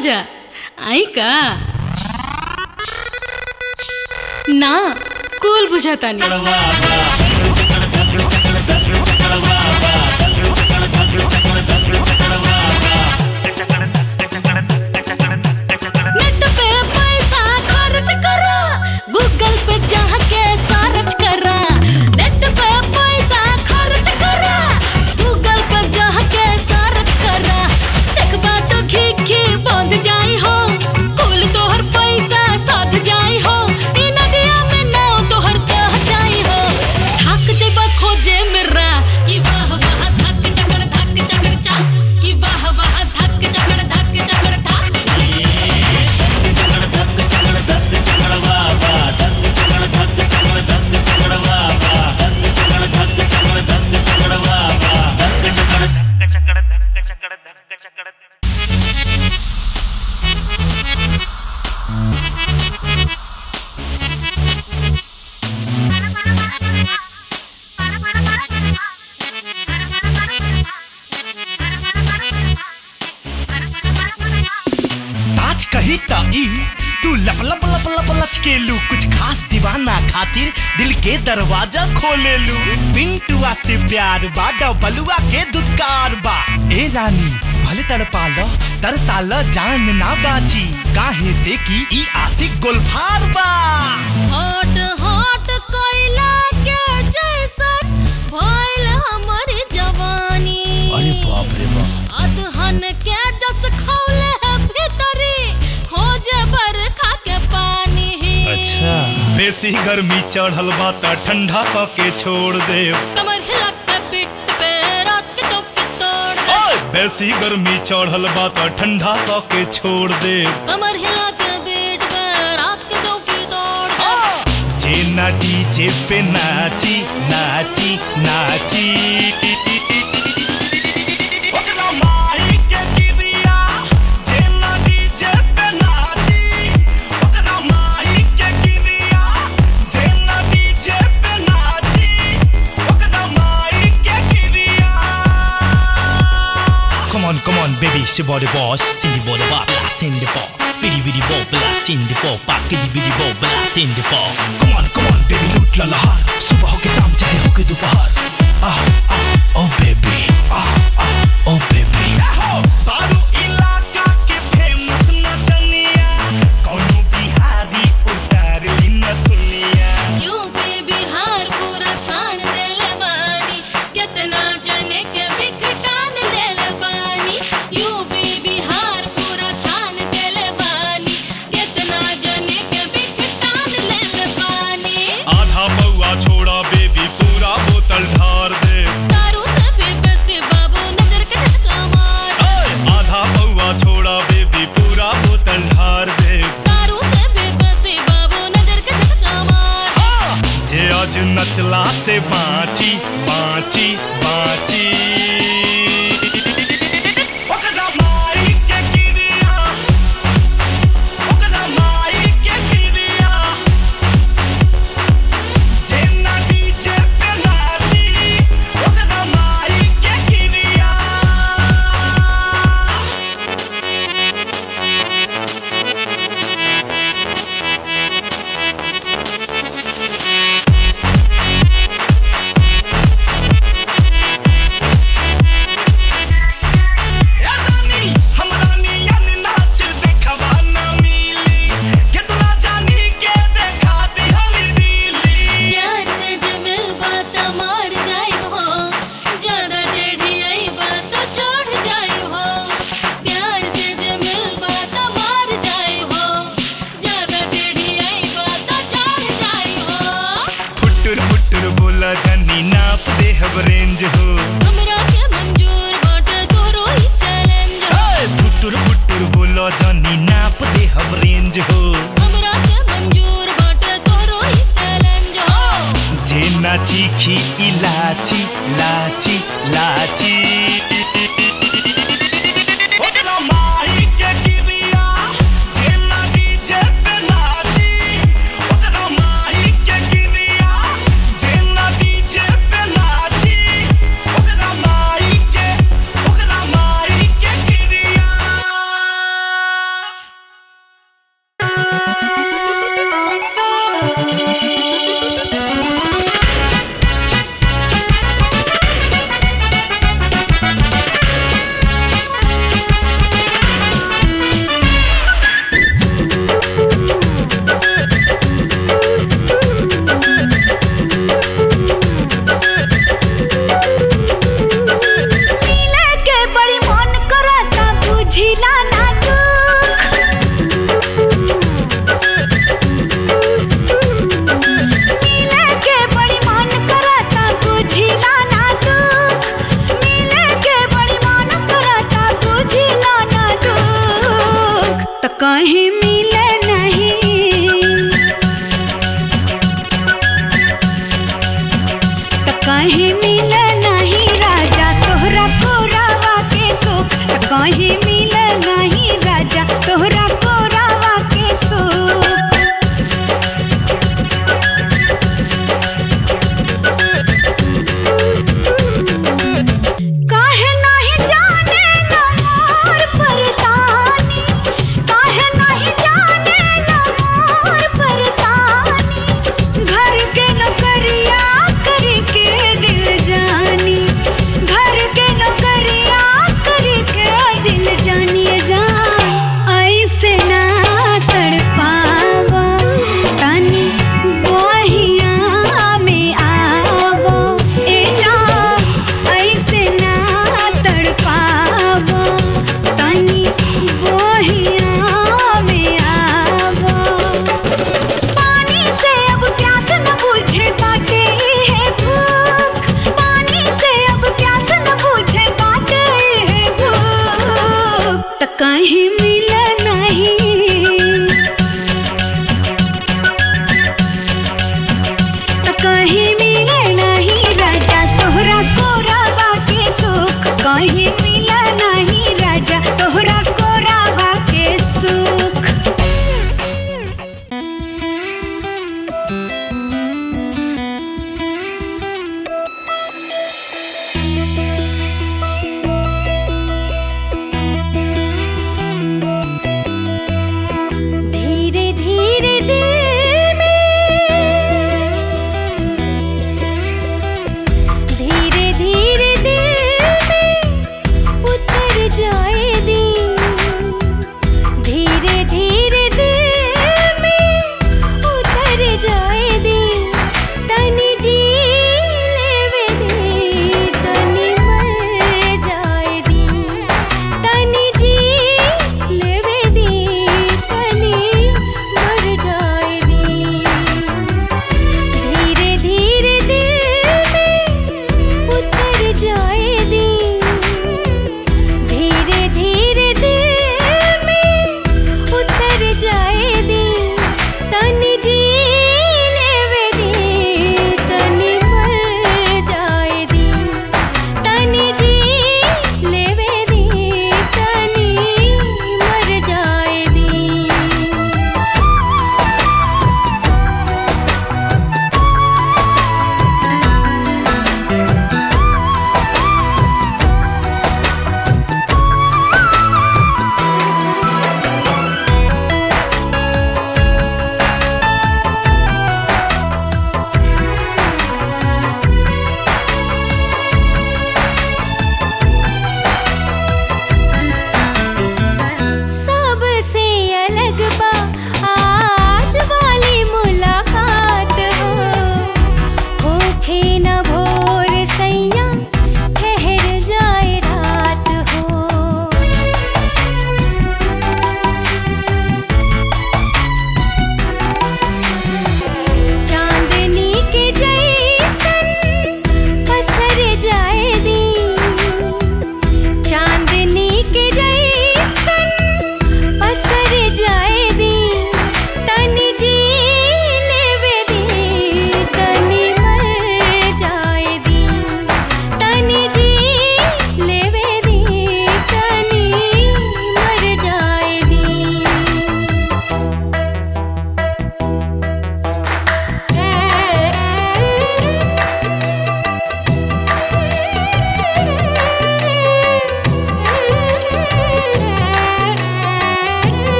राजा आई का ना कुल बुझातानी नेट पे पैसा खर्च करा गूगल पे जाके सर्च करा नेट पे पैसा खर्च करा गूगल पे जाके सर्च करा देखबा तो घी घी बंद जाई हो कुल तोहर पैसा साध जाई हो ई नदिया में नाव तोहर दह जाई हो थक जेबा खोजे मेरा कि वाह वाह धक चकड़ धक चकड़ चा कि वाह वाह धक चकड़ धक चकड़ धक साच कही त ई तू लप लप लप लप लचकेलू कुछ खास दीवाना खातिर दिल के दरवाजा खोलेलू पिंटुआ से प्यार बा डबलुआ के दुत्कार बा ए रानी भले तड़पाल तरसाल जान ना बाची काहे से की ई आशिक गोलफार बा हॉट हॉट कोयला के जैसन भइल हमर जवानी बाप रे बाप अदहन के जस खौले है भीतरी खोजे बरखा के पानी अच्छा बेसी गर्मी चढ़ल बा त ठंडा क के छोड़ दे कमर हिला के पिट पे रात के चौकी तोड़ दे बेसी गर्मी चढ़ल बा त ठंडा क के छोड़ दे कमर हिला के पीठ पे रात के चौकी तोड़ दे जे ना डीजे पे नाची नाची नाची ओकरा माई के गिरिया, जे ना डीजे पे नाची, ओकरा माई के गिरिया, जे ना डीजे पे नाची, ओकरा माई के गिरिया। Come on, come on, baby, it's your body boss. In the body bar, blast in the ball. Biddy biddy ball, blast in the ball. Back biddy biddy ball, blast in the ball. Come on, come on, baby, लूट ला लहार. सुबह हो के शाम चाहे हो के दोपहर. Ah, ah, oh baby, ah, ah, oh baby. बारू इलाका के famous नचनिया. कौनो बिहारी उतार ली न दुनिया. यूपी बिहार पूरा छान देले बानी कितना जने के बिखटान देले बानी यूपी बिहार पूरा छान देले बानी कितना जने के बिखटान देले बानी आधा पौआ छोड़ा बेबी पूरा बोतल ढार दे दारू से भी बेसी बाबू नजर के झटका मार आधा पौआ छोड़ा बेबी पूरा बोतल ढार दे दारू से भी बेसी बाबू नजर के झटका मार जे आज नचला से बाची बाची बाची ओकरा माई के गिरिया, ओकरा माई के गिरिया, जे ना डीजे पे नाची, ओकरा माई के गिरिया। प्यार से जमिल बात मार जाई हो ज्यादा टेढ़ी आई बात छोड़ जाई हो प्यार से जमिल बात मार जाई हो ज्यादा टेढ़ी आई बात छोड़ जाई हो नाप दे हब रेंज हो हमरा के मंजूर बाटे तोहरो ही चैलेंज हो फुटुर फुटुर बोलो जानी नाप दे हब रेंज हो हमरा के मंजूर बाटे तोहरो ही चैलेंज हो जे ना चीखी इलाची लाची लाची ओकरा माई के गिरिया, जे ना डीजे पे नाची, ओकरा माई के गिरिया, जे ना डीजे पे नाची, ओकरा माई के, ओकरा माई के गिरिया। कहीं मिल नहीं राजा तोहरा कोरावा के सुख काहे नहीं जाने ना मोर परेशानी काहे नहीं जाने ना मोर परेशानी घर के नौकरिया करके दिल जानी घर के नौकरिया करके दिल जानिए जान ऐसे ना तड़पावा तनी बहिया में आवो ए जान ऐसे ना तड़पावा तनी बहिया में आवो पानी से अब प्यास न बुझे बाटे है भूख पानी से अब प्यास न बुझे बाटे है भूख त कहीं मिल नहीं त कहीं मिले नहीं राजा तोहरा कोरावा के सुख कहीं मिले नहीं राजा तोहरा कोरावा के सुख धीरे धीरे दिल में धीरे धीरे दिल में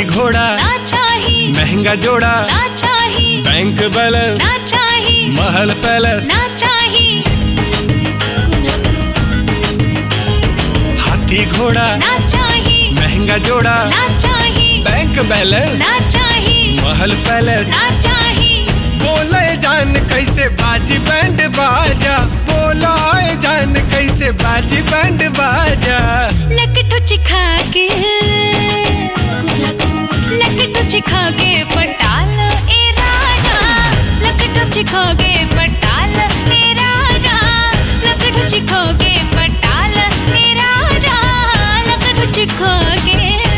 घोड़ा ना चाही महंगा जोड़ा ना चाही बैंक बैलेंस ना चाही महल पैलेस ना चाही हाथी घोड़ा ना चाही महंगा जोड़ा ना चाही बैंक बैलेंस ना चाही महल पैलेस ना चाही बोले जान कैसे बाजी बैंड बाजा बोला जान कैसे बाजी बैंड बाजा लकटो चिखा के लकटो चिखा के पटाल ए राजा लकटो चिखा के पटाल ए राजा लकटो चिखा के पटाल ए राजा लकटो चिखा के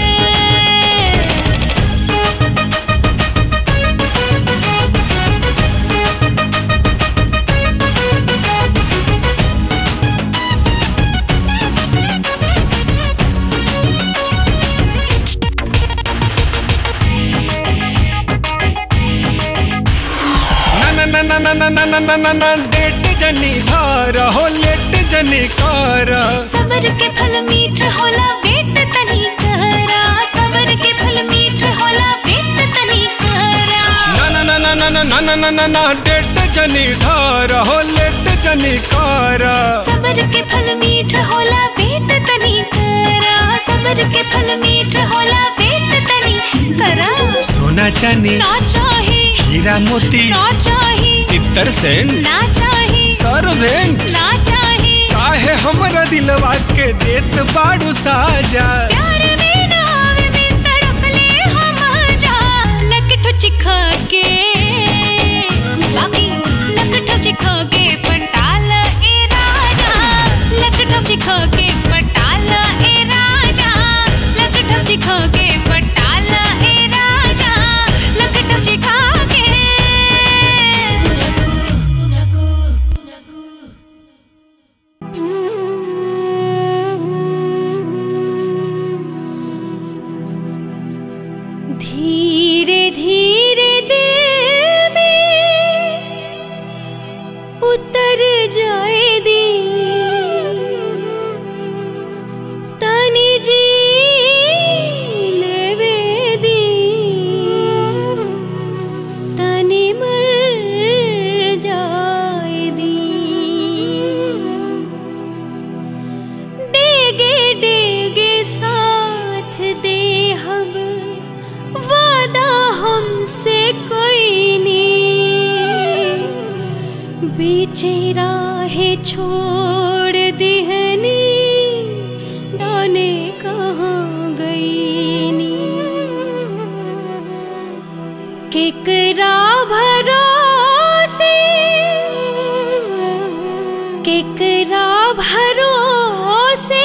ना ना ना ना ना ना ना ना ना ना डेट जनी धार हो लेट जनी कार सबर के फल मीठ होला वेट तनी करा सबर के फल मीठ होला वेट तनी करा ना ना ना ना ना ना ना ना ना ना डेट जनी धार हो लेट जनी कार सबर के फल मीठ होला वेट तनी करा सबर के फल मीठ होला वेट तनी करा सोना चांदी ना चाही हीरा मोती ना चाही इतर सेन ना चाही सर्वेंट ना चाही काहे हमरा दिलवा के देत बाड़ू साजा प्यार में नाव में तड़प ले हम जा लकठो चिखा के बाकी लकठो चिखा के पंटाल ए राजा लकठो चिखा के पंटाल ए राजा लकठो चिखा के पंटाल ए राजा लकठो चिखा के धीरे धीरे दिल में उतर जाए दी तनी जी लेवे दी तनी मर जाए दी डेगे डेगे साथ दे हम वादा हमसे कोई नहीं बीचे राहे छोड़ दिहनी दाने कहाँ गई नी केकरा भरोसे केकरा भरोसे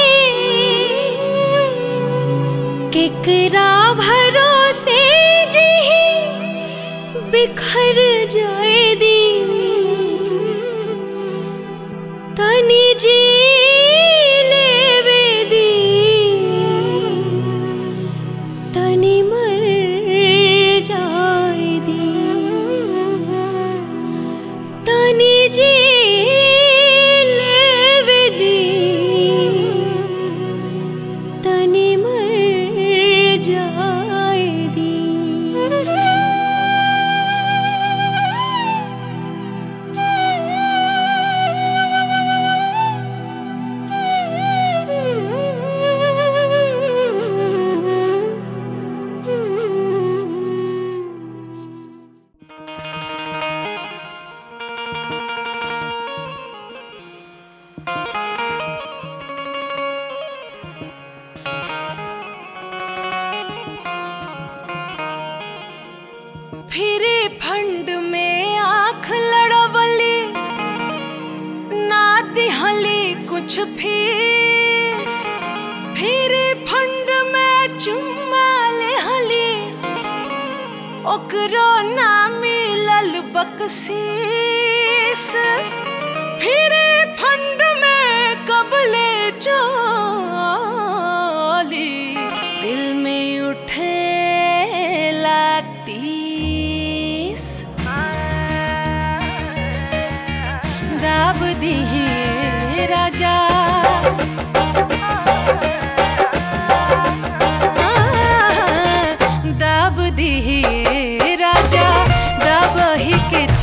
केकरा भरोसे जी बिखर जाए दिन तनी जी लेवे दी तनी मर जाए दी तनी जी लेवे दी तनी मर जाए दी फिरे फंड में आंख लड़वली ना दिहली कुछ फीस फिरे फंड में चुम्मा लेहली ओकरो ना मिलल बकसीस फिरे फंड में कबले चोली दिल में उठे लाटीस दाब दिए राजा आ,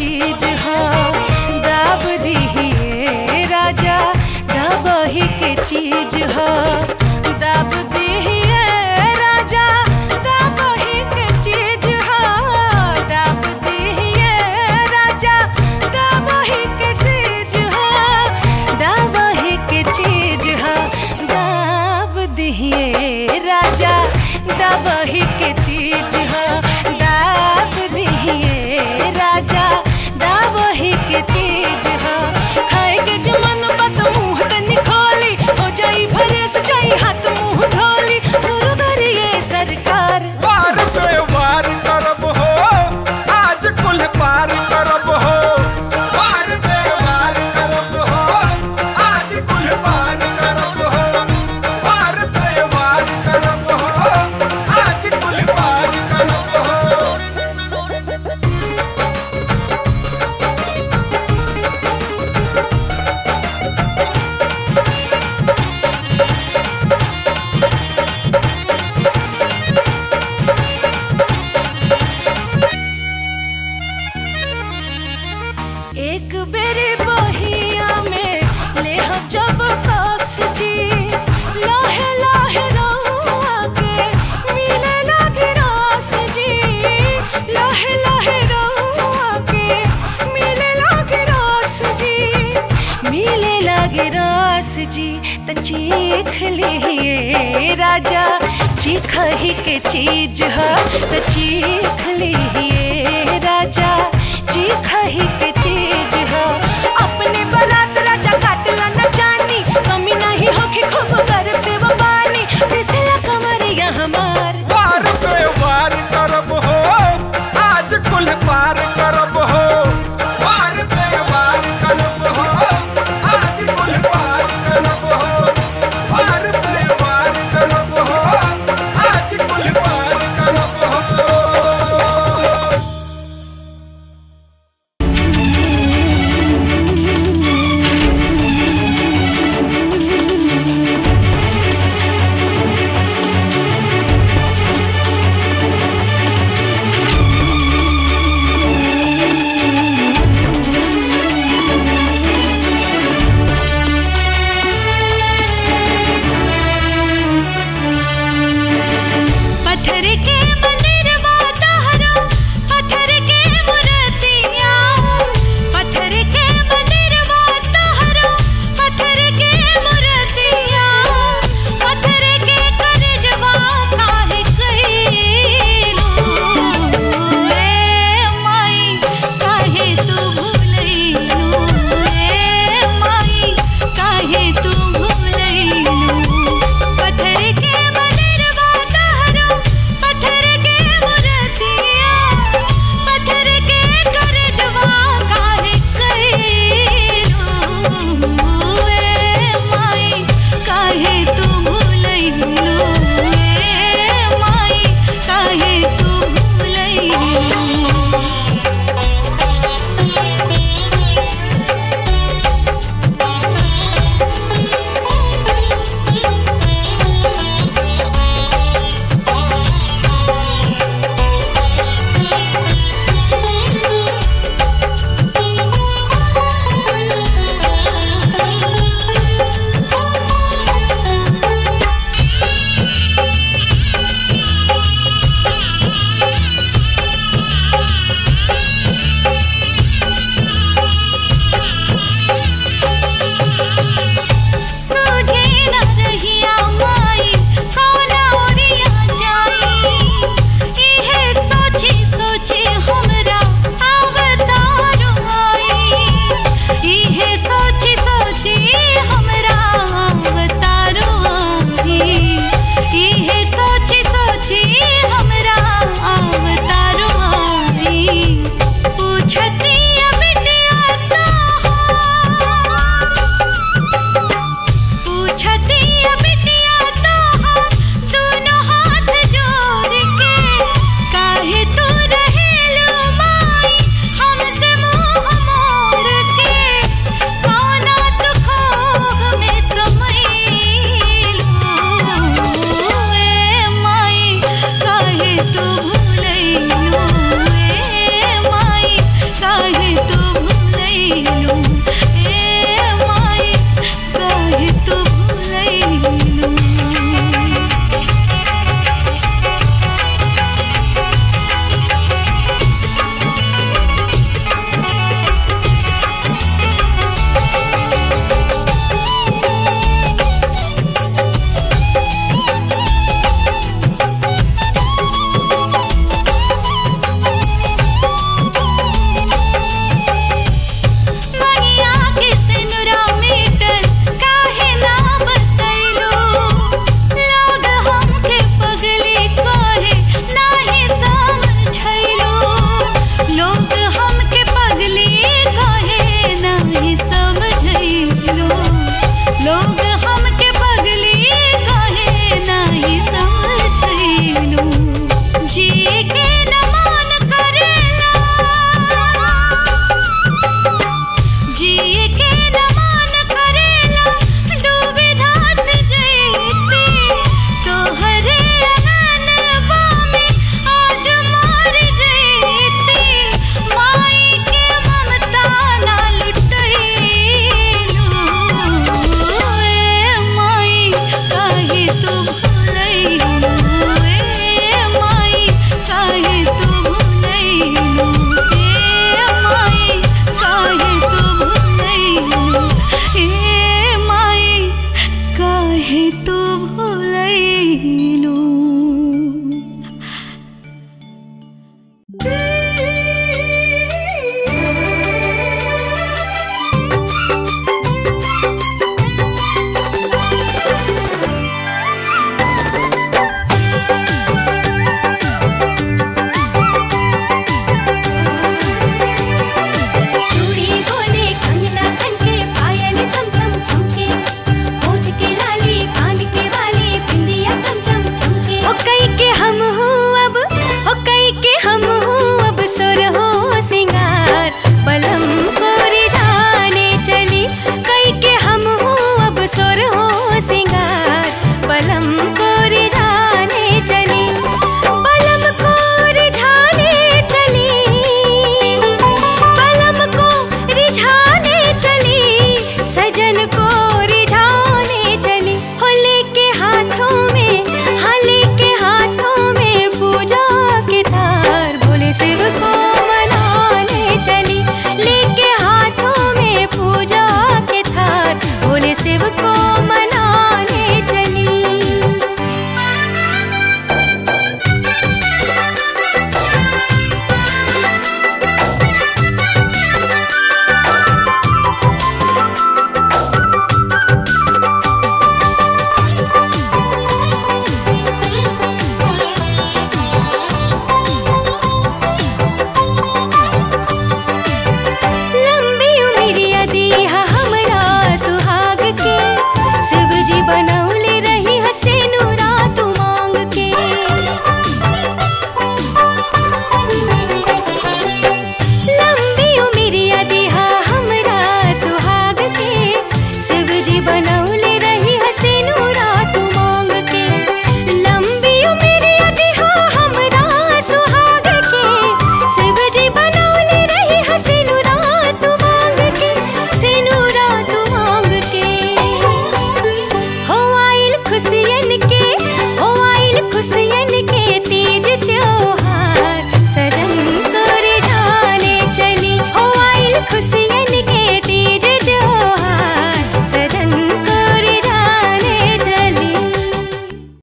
चीज हा दाब दिहिए राजा दाबही के चीज हा दाब दिहिए राजा दाबही के चीज हा दाब दिहिए राजा दाबही के चीज हा दाबही के चीज हा दाब दिहिए राजा दाबही के चीज हा दाब दिहिए राजा दाबही के चीज हा खाए के जमन बत मुंह तनी खोली हो जाई भरे सजाई हाथ मुंह धोली शुरू करिए सरकार वार पे वार करब हो आज कुल पार करब हो वार पे वार करब हो आज कुल पार करब हो वार पे वार करब हो आज कुल पार करब हो एक बेरी बहिया में ले हम जब कस जी लाहे लाहे रहुआ के मिले लगे रास जी लाहे लाहे रहुआ के मिले लगे रास जी मिले लगे रास जी त चीख लिहिए राजा चीख ही के चीज ह त चीख लिहिए राजा चीख ही के